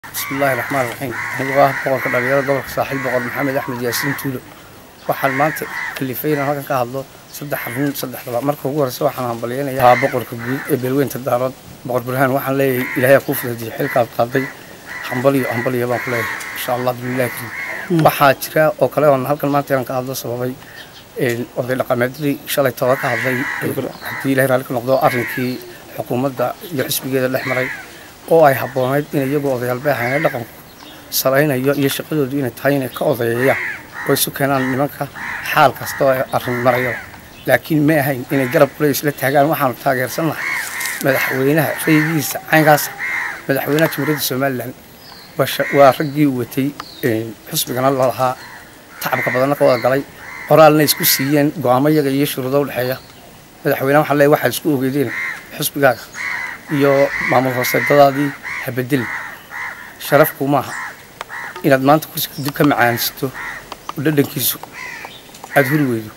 bismillaahi raxmaan raxiim anigoo ah boqorka dhalinyarada gobolka saaxiil boqor maxamed axmed yaasiin tuulo waxaan maanta kalifay inaan halkan ka hadlo saddex arrin saddexdaba marka ugu horeysa waxaan hambalyaynayaa boqorka guud ee beelweynta daarood boqor burhaan waxaan leeyahay ilaahay kuu fududiyo xilkaad qaaday hambaliyo hambaliyo baan ku leeyahay insha allah bismillahi kariim waxaa jira oo kale oon halkan maanta inaan ka hadlo sababay oday dhaqameedadii shalay tooda ka hadlay haddii ilahay raalli ka noqdo arrinkii xukuumadda iyo xisbigeeda dhex maray oo ay habboonayd in iyagoo odayaalbeexana dhaqanku salaynayo iyo shaqadoodu inay tahay inay ka odayeeyaan oo isu keenaan nimanka xaal kasta oo arrin marayo laakiin ma ahayn inay garab kule isla taagaan waxaanu taageersannahay madaxweynaha raygiisa caynkaas madaxweynaha jamhuuriyadda somalilan waa raggii uu watay xusbigana lalahaa tacabka badanna ka wada galay qoraalna isku siiyeen go-aamo yaga iyo shuruudo udhexeeya madaxweyneha waxaa leeyahy waxaad isku ogeedeen xusbigaaga iyo maamul hooseedadaadii habedel sharafku maaha inaad maanta kursiga dib ka macaansato oo dhadhankiisu aada huri weydo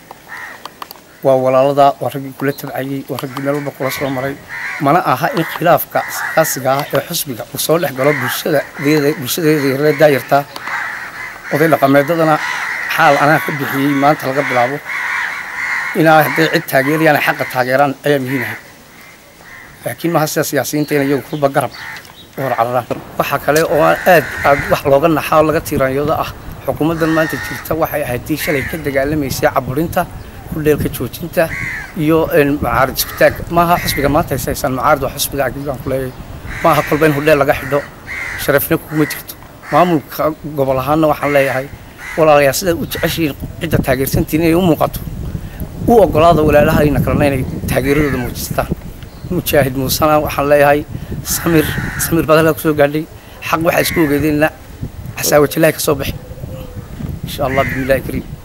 waa walaaladaa waa raggii kula tabcayey waa raggii meel walba kula soo maray mana aha in khilaafka siyaasiga ah ee xusbiga uu soo dhex galo bulshadeeda yaree daayartaa oday dhaqameedadana xaal anaa ka bixiyey maanta laga bilaabo inaa hadday cid taageerayaan ay xaqa taageeraan ayaa muhiimahay laakiin maaha sida siyaasiyiinta in iyagu kulba garab u horcararaan waxaa kale oo aad aad wax looga naxaa oo laga tiiraanyooda ah xukuumaddan maanta jirta waxay ahayd tii shalay ka dagaalamaysay caburinta kudheelka joojinta iyo macaarid isbitaag maaha xusbiga maanta haysaysaan macaarid waa xusbiga agib baan ku leeyahay maaha kolba in hudheel laga xidho sharafna kuguma jirto maamulka gobol ahaanna waxaan leeyahay walaalayaa sidaad u jeceshihiin cidda taageersantiin inay u muuqato u ogolaada walaalahayna kalena inay taageeradooda muujistaan mujaahid muusena waxaan leeyahay samir samir baad halkaa kusoo gaadhay xaq waxaa isku ogeedeenna xasaawajilahi ka soo baxi insha allah bismillahi kariim